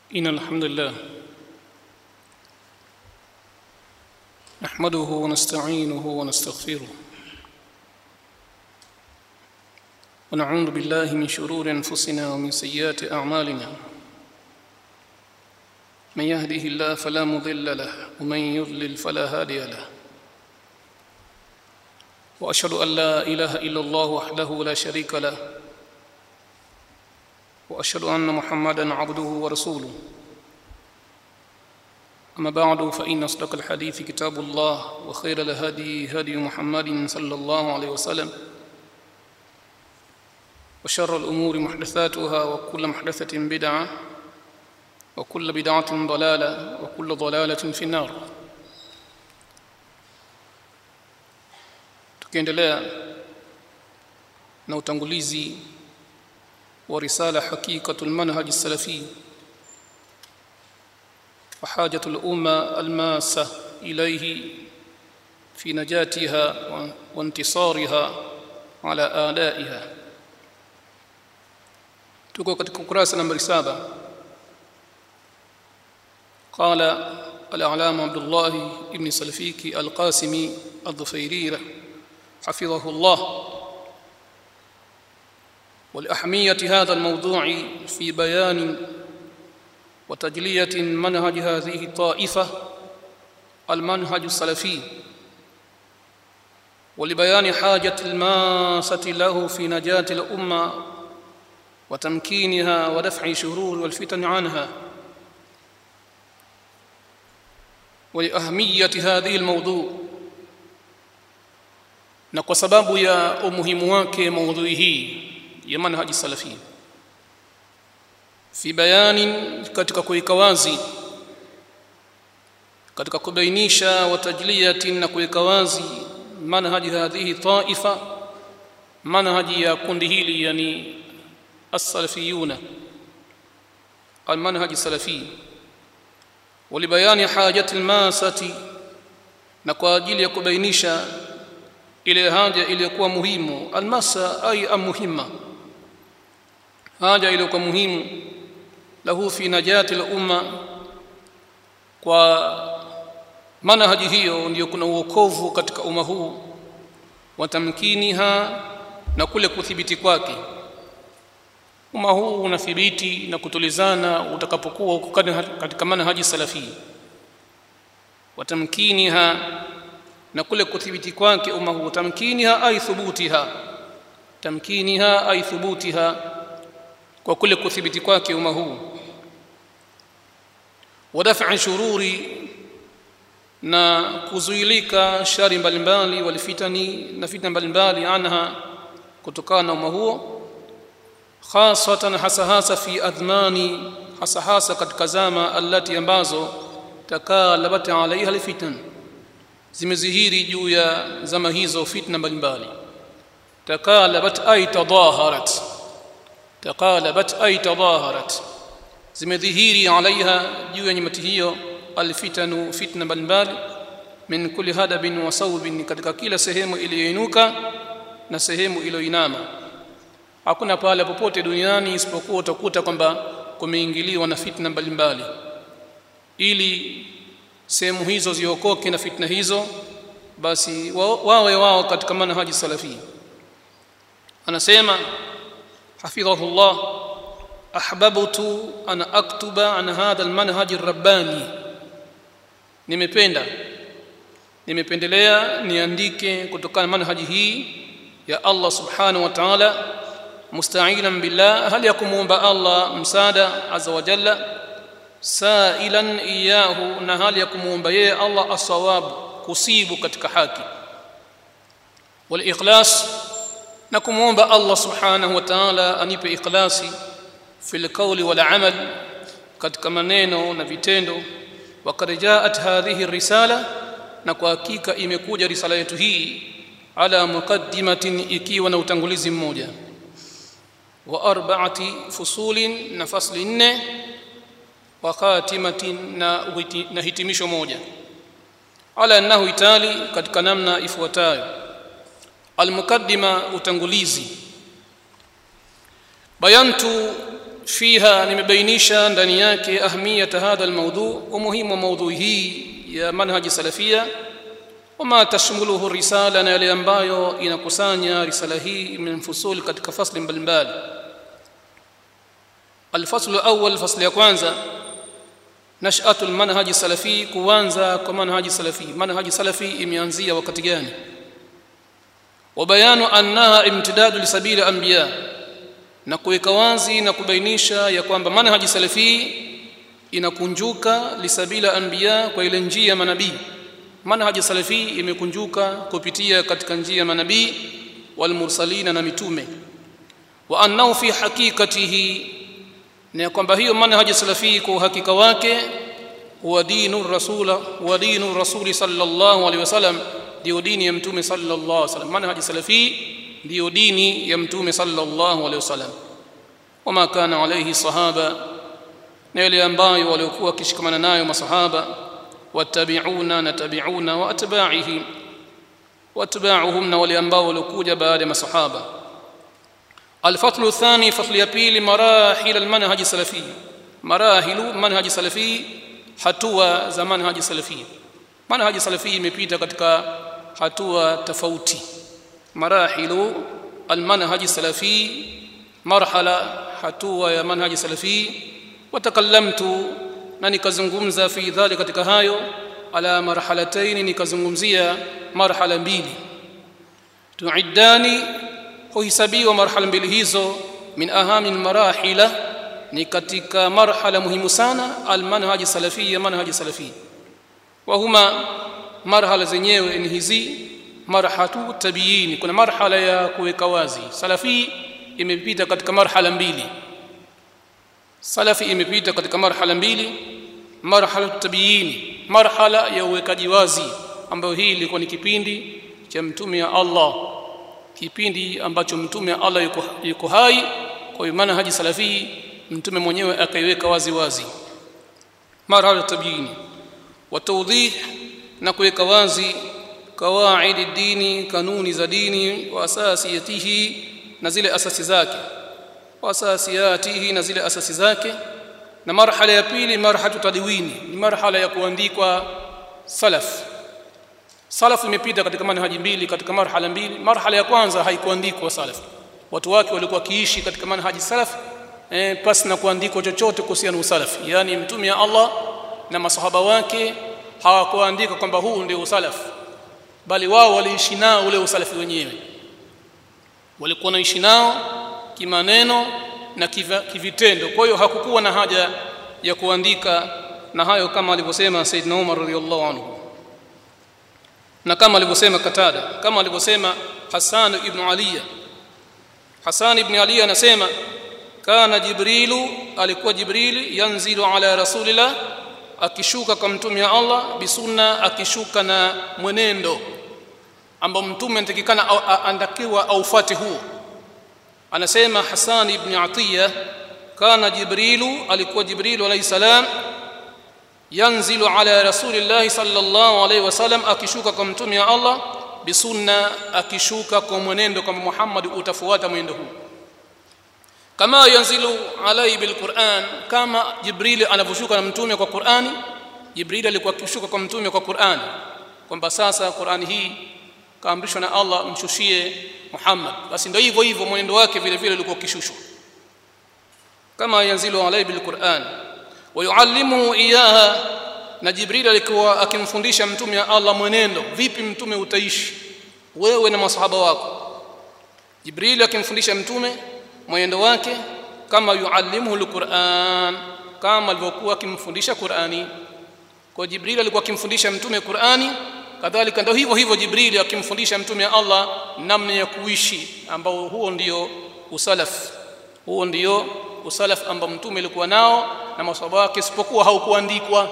إن الحمد لله نحمده ونستعينه ونستغفره ونعوذ بالله من شرور أنفسنا ومن سيئات أعمالنا من يهده الله فلا مضل له ومن يضلل فلا هادي له وأشهد أن لا إله إلا الله وحده لا شريك له واشهد ان محمدا عبده ورسوله اما بعد فان اصدق الحديث كتاب الله وخير الهدي هدي محمد صلى الله عليه وسلم وشر الامور محدثاتها وكل محدثه بدعه وكل بدعه ضلاله وكل ضلاله في النار tukiendelea na utangulizi ورسالة حقيقة المنهج السلفي وحاجة الأمة الماسة إليه في نجاتها وانتصارها على آلائها tuko katika ukurasa nambari saba قال الأعلام عبد الله ابن سلفيكي القاسمي الظفيري حفظه الله ولأهمية هذا الموضوع في بيان وتجلية منهج هذه الطائفة المنهج السلفي ولبيان حاجة الماسة له في نجاة الأمة وتمكينها ودفع شرور والفتن عنها ولأهمية هذه الموضوع na kwa sababu ya umuhimu wake maudhui hii ya manhaji salafi fi bayani katika kuweka wazi katika kubainisha watajliyatin na kuweka wazi manhaji hadhihi taifa manhaji ya kundi hili yani as-salafiyuna المنهج السلفي ولبيان حاجة الماسة na kwa ajili ya kubainisha ile haja iliyokuwa muhimu almasa ay amuhimma haja iliyokuwa muhimu lahu fi najati al-umma kwa manhaji hiyo ndiyo kuna uokovu katika umma huu wa tamkiniha na kule kuthibiti kwake umma huu unathibiti na kutulizana utakapokuwa uko katika manhaji salafi wa tamkiniha na kule kuthibiti kwake umma huu tamkiniha ay thubutiha tamkiniha ay thubutiha kwa kule kuthibiti kwake umma huu wadaf'a shururi na kuzuilika shari mbalimbali walifitani na fitna mbalimbali anha kutokana na umma huo khasatan hasa hasa fi adhmani hasa hasa katika zama allati ambazo takalabat alaiha alfitan zimezihiri juu ya zama hizo fitna mbalimbali takalabat ay tadaharat taqalabat ay tadaharat zimedhihiri alaiha juu ya nyamati hiyo alfitanu fitna mbalimbali min kulli hadabin wa sawbin katika kila sehemu iliyoinuka na sehemu iliyoinama hakuna pale popote duniani isipokuwa utakuta kwamba kumeingiliwa na fitna mbalimbali ili sehemu hizo ziokoke na fitna hizo basi wawe wao katika manhaji salafi anasema حفظه الله أحببت أن أكتب عن هذا المنهج الرباني nimependa nimependelea niandike kutokana manhaji hii ya Allah subhanahu wa ta'ala musta'inan billah hal yakumuomba Allah msaada azza wa jalla sa'ilan iyahu na hali ya kumuomba yeye Allah asawab kusibu katika haki wal ikhlas na kumwomba Allah subhanahu wa ta'ala anipe ikhlasi fil qawli wal amal katika maneno na vitendo wakad jaat hadhihi risala na kwa hakika imekuja risala yetu hii ala muqaddimatin ikiwa na utangulizi mmoja wa arba'ati fusulin na fasli nne wa khatimatin na, na hitimisho moja ala annahu itali katika namna ifuatayo almukaddima utangulizi bayantu fiha nimebainisha ndani yake ahmiyat hadha almawdu umuhimu wa maudhui hii ya manhaji salafia wama tashmuluhu risala na yale ambayo inakusanya risala hii min fusul katika fasli mbalimbali alfaslu awwal fasli ya kwanza nash'atu almanhaji salafi kuanza kwa manhaji salafi manhaji salafi imeanzia wakati gani wabayanu annaha imtidadu lisabili anbiya na kuweka wazi na kubainisha ya kwamba manhaji salafi inakunjuka lisabila anbiya kwa ile njia ya manabii manhaji salafi imekunjuka kupitia katika njia ya manabii walmursalina na mitume wa annahu fi haqiqatihi na kwamba hiyo manhaji salafi kwa uhakika wake huwa dinu rasula huwa dinu rasuli sallallahu alaihi wasallam ndio dini ya mtume sallallahu alaihi wasallam manhaji salafi ndio dini ya mtume sallallahu alaihi wasallam wama kana alaihi sahaba na yale ambayo waliokuwa wakishikamana nayo masahaba watabiuna na tabiuna wa atba'ihim watba'uhum na wale ambao waliokuja baada ya masahaba الفصل الثاني فصل يبيل مراحل المنهج السلفي مراحل منهج سلفي hatua za manhaji salafi manhaji salafi imepita katika hatua tofauti marahilu almanhaji salafi marhala hatua ya manhaji salafi watakallamtu na nikazungumza fi dhali katika hayo ala marhalataini nikazungumzia marhala mbili tuiddani huhisabiwa marhala mbili hizo min ahami marahila ni katika marhala muhimu sana almanhaji salafia manhaji salafi wa huma marhala zenyewe ni hizi marhatu tabiini kuna marhala ya kuweka wazi salafi imepita katika marhala mbili salafi imepita katika marhala mbili marhala tabiini marhala ya uwekaji wazi ambayo hii ilikuwa ni kipindi cha mtume ya Allah kipindi ambacho mtume wa Allah yuko, yuko hai kwa hiyo manhaji salafi mtume mwenyewe akaiweka wazi wazi marhala tabiini wa tawdih na kuweka wazi kawaidi dini kanuni za dini wa asasiyatihi na zile asasi zake wa asasiyatihi na zile asasi zake na marhala ya pili marhatu tadwini ni marhala ya kuandikwa salaf salaf imepita katika manhaji mbili katika marhala mbili marhala ya kwanza haikuandikwa salaf watu wake walikuwa kiishi katika manhaji salaf eh, pasi na kuandikwa chochote kuhusiana na usalaf yani mtume ya Allah na masahaba wake hawakuandika kwamba huu ndio usalaf bali wao waliishi nao ule usalafi wenyewe walikuwa naishi nao kimaneno na kiva, kivitendo kwa hiyo hakukuwa na haja ya kuandika na hayo kama alivyosema Saidna Umar radhiallahu anhu na kama alivyosema Katada kama alivyosema Hassan ibn Ali Hassan ibn Ali anasema kana Jibrilu alikuwa Jibril yanzilu ala rasulillah akishuka kwa mtume wa Allah bisunna akishuka na mwenendo ambao mtume anatakikana andakiwa aufuate huo anasema Hassan ibn Atiya kana Jibrilu alikuwa Jibrilu alayhi salam yanzilu ala rasulillahi sallallahu alayhi wasallam akishuka kwa mtume wa Allah bisunna akishuka kwa mwenendo kama Muhammad utafuata mwenendo huu kama yanzilu alayhi bilquran kama Jibril anavyoshuka na mtume kwa Qur'ani Jibril alikuwa akishuka kwa mtume kwa Qur'ani kwamba sasa Qur'ani hii kaamrishwa na Allah mshushie Muhammad basi ndio hivyo hivyo mwenendo wake vile vile ulikuwa ukishushwa kama yanzilu alayhi bilquran wa yuallimuhu iyaha na Jibril alikuwa akimfundisha mtume wa Allah mwenendo vipi mtume utaishi wewe na masahaba wako Jibril akimfundisha mtume mwenendo wake kama yuallimuhu alquran kama alivyokuwa akimfundisha Qur'ani kwa Jibril alikuwa akimfundisha mtume Qur'ani kadhalika ndio hivyo hivyo Jibril akimfundisha mtume Allah namna ya kuishi ambao huo ndio usalaf huo ndio usalaf ambao mtume alikuwa nao na maswahaba wake isipokuwa haukuandikwa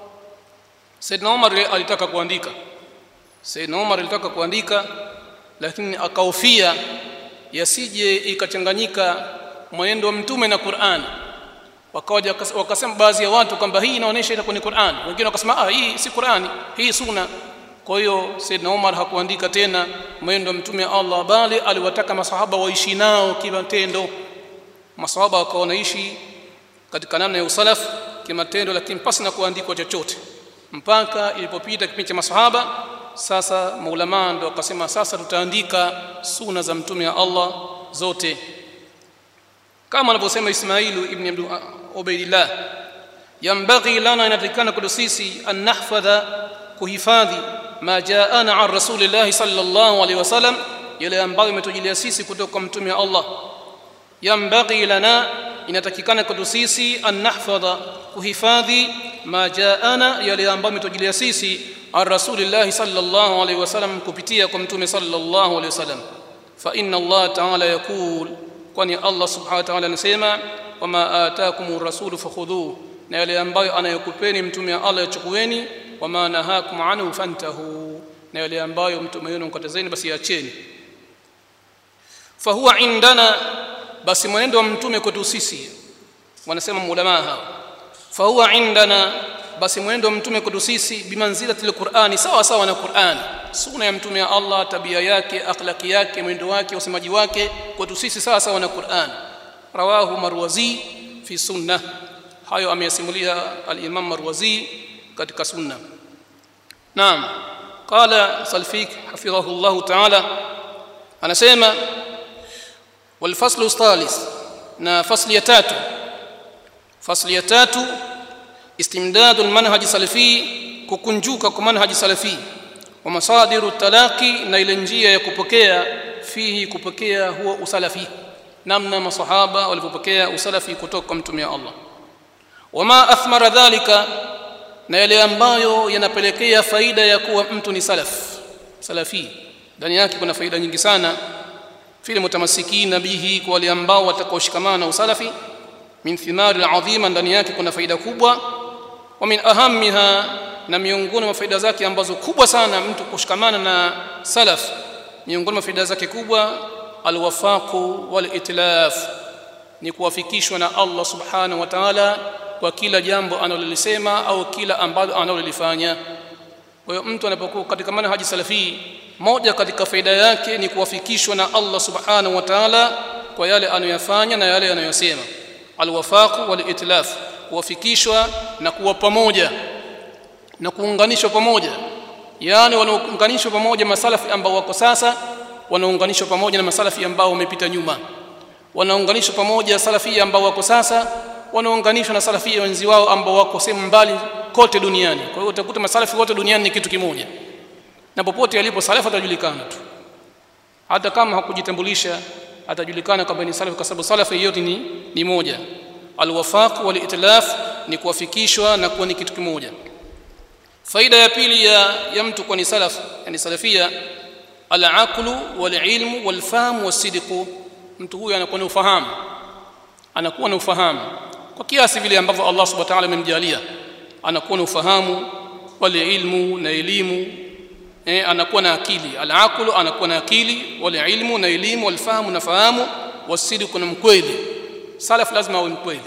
Saidna Umar alitaka kuandika Saidna Umar alitaka kuandika lakini akaofia yasije ikachanganyika mwenendo wa mtume na Qur'an wakaja wakasema baadhi ya watu kwamba hii inaonyesha itakuwa ni Qur'an wengine wakasema ah hii si Qur'ani hii sunna kwa hiyo Saidna Umar hakuandika tena mwenendo wa mtume Allah bali aliwataka masahaba waishi nao kimatendo maswahaba wakawa wanaishi katika namna ya usalaf kimatendo lakini pasi na kuandikwa chochote mpaka ilipopita kipindi cha masahaba sasa maulama ndo wakasema sasa tutaandika suna za mtume wa Allah zote kama anavyosema Ismailu ibn Abdul Ubaidillah yambaghi lana inatakikana kwetu sisi an nahfadha kuhifadhi ma jaana an rasulillahi sallallahu alaihi wasallam yale ambayo imetujilia sisi kutoka kwa mtume wa Allah yambaghi lana inatakikana kwetu sisi an nahfadha kuhifadhi ma jaana yale ambayo imetujilia sisi an rasulillahi sallallahu alaihi wasallam kupitia kwa mtume sallallahu alaihi wasallam fa inna Allah ta'ala yaqul kwani Allah subhanahu wa ta'ala anasema wama ataakumur rasulu fakhudhuhu na yale ambayo anayokupeni mtume wa Allah yachukueni wama nahakum anhu fantahu na yale ambayo mtume wenu mkatazeni basi acheni fahuwa indana basi mwenendo wa mtume kwetu sisi wanasema maulama hao fahuwa indana basi mwenendo wa mtume kwetu sisi bimanzilati alqur'ani sawa sawa na Qur'ani sunna ya mtume wa Allah tabia yake akhlaki yake mwendo wake usemaji wake kwetu sisi sawa sawa na Qur'an rawahu marwazi fi sunnah hayo ameyasimulia al-Imam Marwazi katika sunna naam qala salfik hafidhahu Allah ta'ala anasema wal faslu thalis na fasli ya tatu fasli ya tatu istimdadu al-manhaj salafi kukunjuka kwa manhaj salafi wa masadiru talaqi na ile njia ya kupokea fihi kupokea huwa usalafi namna masahaba walipopokea usalafi kutoka kwa mtume wa Allah wama athmara dhalika na yale ambayo yanapelekea faida ya kuwa mtu ni salaf salafi ndani yake kuna faida nyingi sana fil mutamassikina bihi kwa wale ambao watakaoshikamana na usalafi min thimari adhima ndani yake kuna faida kubwa wa min ahammiha na miongoni mwa faida zake ambazo kubwa sana mtu kushikamana na salaf miongoni mwa faida zake kubwa alwafaqu wal itlaf ni kuwafikishwa na Allah subhanahu wa ta'ala kwa kila jambo analolisema au kila ambalo analolifanya kwa hiyo mtu anapokuwa katika manhaji salafi moja katika faida yake ni kuwafikishwa na Allah subhanahu wa ta'ala kwa yale anayofanya na yale anayosema alwafaq wal itlaf kuwafikishwa na kuwa pamoja na kuunganishwa pamoja yani wanaunganishwa pamoja masalafi ambao wako sasa wanaunganishwa pamoja na masalafi ambao wamepita nyuma wanaunganishwa pamoja salafia ambao wako sasa wanaunganishwa na salafia wenzi wao ambao wako sehemu mbali kote duniani kwa hiyo utakuta masalafi wote duniani ni kitu kimoja na popote alipo salafu atajulikana tu hata kama hakujitambulisha atajulikana kwamba ni salafi kwa sababu salafi yote ni, ni moja alwafaq wal itlaf ni kuwafikishwa na kuwa ni kitu kimoja faida ya pili ya, ya mtu kuwa ni salaf yani salafia alaqlu walilmu walfahamu wasidqu mtu huyu anakuwa na ufahamu anakuwa na ufahamu kwa kiasi vile ambavyo Allah subhanahu wa ta'ala amemjalia anakuwa na ufahamu wale ilmu na elimu eh, anakuwa na akili alaqlu anakuwa na akili wale ilmu na elimu walfahamu na fahamu wasidqu na mkweli salaf lazima awe mkweli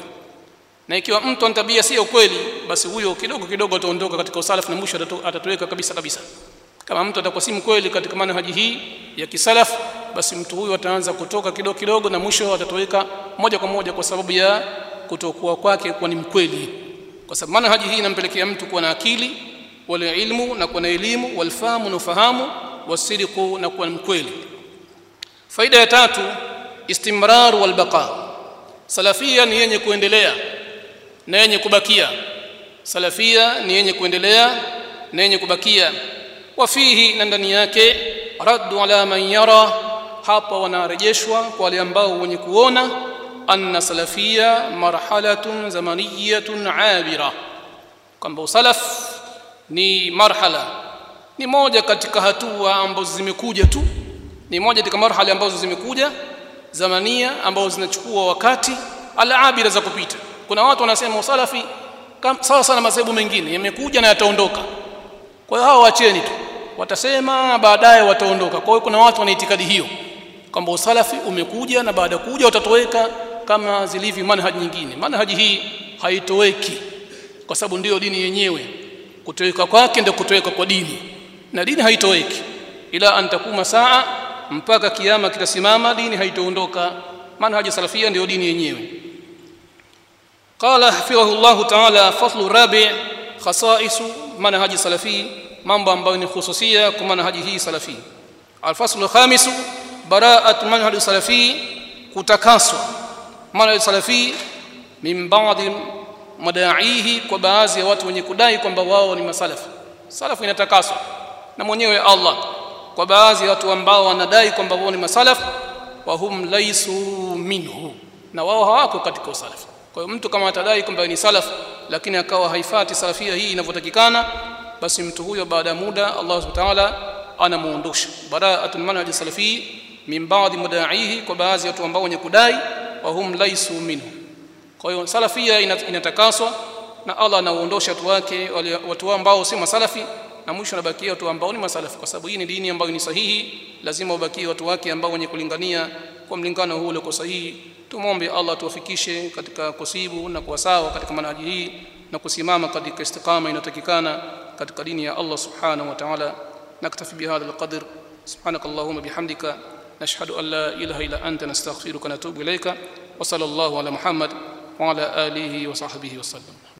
na ikiwa mtu ana tabia sio kweli basi huyo kidogo kidogo ataondoka katika usalaf na mwisho atatoweka kabisa kabisa kama mtu atakuwa si mkweli katika manhaji hii ya kisalaf basi mtu huyu ataanza kutoka kidogo kidogo na mwisho atatoweka moja kwa moja kwa sababu ya kutokuwa kwake kuwa ni mkweli kwa sababu manhaji hii inampelekea mtu kuwa na akili wala ilmu na kuwa na elimu walfahamu na ufahamu wasiriku na kuwa mkweli faida ya tatu istimrar walbaqa salafia ni yenye kuendelea na yenye kubakia salafia ni yenye kuendelea na yenye kubakia wafihi na ndani yake raddu ala man yara hapa wanarejeshwa kwa wale ambao wenye kuona anna salafia marhalatun zamaniyatun abira kwamba usalaf ni marhala ni moja katika hatua ambazo zimekuja tu ni moja katika marhala ambazo zimekuja zamania ambazo zinachukua wakati alabira za kupita kuna watu wanasema usalafi sawa sana madhehebu mengine yamekuja na yataondoka kwa hiyo hao wacheni tu watasema baadaye wataondoka kwa hiyo kuna watu wana itikadi hiyo kwamba usalafi umekuja na baada kuja watatoweka kama zilivyo manhaji nyingine manhaji hii haitoweki kwa sababu ndiyo dini yenyewe kutoweka kwake ndio kutoweka kwa dini na dini haitoweki ila antakuma saa mpaka kiama kitasimama dini haitoondoka manhaji salafia ndio dini yenyewe qala hafidhahu llahu taala faslu rabi khasaisu manhaji salafi mambo ambayo ni khususia kwa manhaji hii salafi alfaslu khamisu baraat manhaji salafi kutakaswa manhaji salafi min baadhi madaihi kwa baadhi ya watu wenye kudai kwamba wao ni masalafi salafu inatakaswa na mwenyewe Allah kwa baadhi ya watu ambao wanadai kwamba wao ni masalaf wa hum laisu minhu na wao hawako katika usalafi kwa hiyo mtu kama atadai kwamba ni salaf lakini akawa haifati salafia hii inavyotakikana basi mtu huyo baada ya muda Allah subhanahu wa ta'ala anamuondosha bara'atul manhaj salafi min ba'di mudaihi kwa baadhi ya watu ambao wenye kudai wa hum laisu minhu kwa hiyo salafia inatakaswa na Allah anaondosha watu wake watu ambao si masalafi na mwisho anabakia watu ambao ni masalafi kwa sababu hii ni dini ambayo ni sahihi lazima ubakie watu wake ambao wenye kulingania kwa mlingano huu ulio sahihi tumombe Allah tuwafikishe katika kusibu na kuwa sawa katika manhaji hii na kusimama katika istiqama inayotakikana katika dini ya Allah subhanahu wa ta'ala naktafi bihadha alqadr سبحانك اللهم بحمدك نشهد أن لا إله إلا أنت نستغفرك ونتوب إليك وصلى الله على محمد وعلى آله وصحبه وسلم